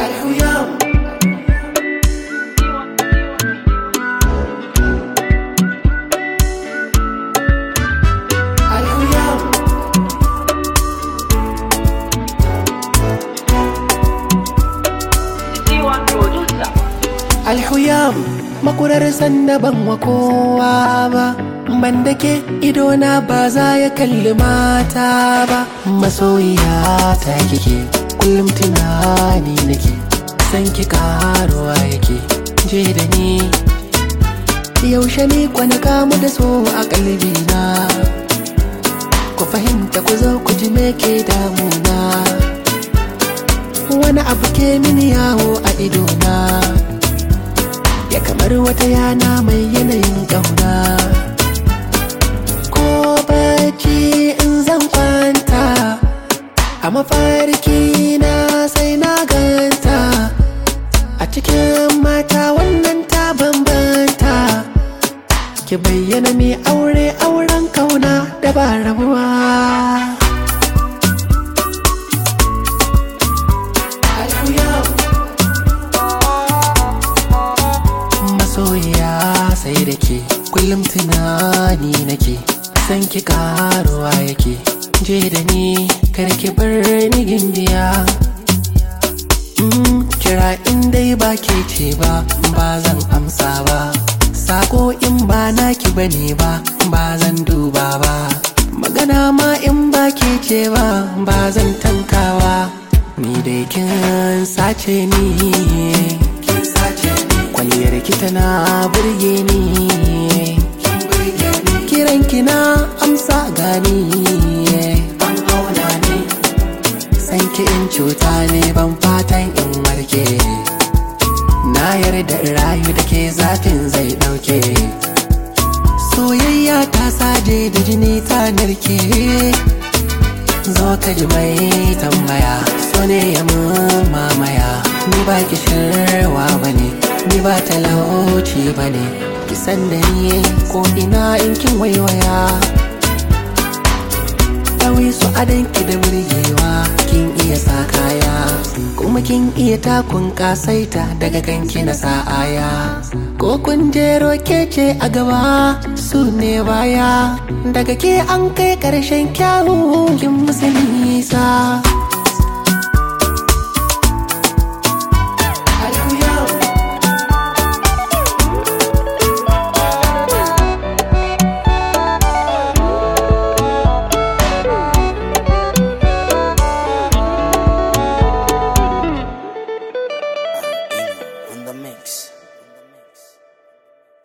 Alhuyam Alhuyam C1 producer. Alhuyam makurar sanda ban wa kowa ba ban da ke idona ba za ya kalli mata ba masoyiya ta kike kullum tunani nake san ki karuwa yake je da ni yaushe ne kwana kamu da so a kalbina ku fahimta ku zo ku ji me ke damuna wani abu ke mini yawo a idona ya kamar wata yana mai yanayin ƙauna ko bacci in zan kwanta a mafarki na sai na ganta a cikin mata wannan ta bambanta ki bayyana mai aure auren kauna da ba rabuwa Alhuyam. masoyiya sai da ke kullum tunani nake san ki karuwa yake je da ni kar ki bar ni gimbiya Mm, kira in dai ba ke ce ba ba zan amsa ba sako in ba naki bane ba ba zan duba ba magana ma in ba ke ce ba ba zan tankawa ni dai kin sace ni kin sace ni kwalliyar ki tana burge ni kiran ki na amsa gani an auna ni san ki in cuta ne ban fatan in warke na yarda in rayu da ke zafin zai dauke soyayya ta saje da jini ta narke zo ka ji mai tambaya so ne ya mun mamaya ni ba ki shirwa bane ni ba talauci bane ki san da ni ko ina in kin waiwaya Dawi su adanki da burgewa kin iya sa kaya kuma kin iya takun kasaita daga kanki na sa'aya ko kun jero kece a gaba su ne baya daga ke an kai karshen kyawu kin musu nisa Alhuyam. on the mix.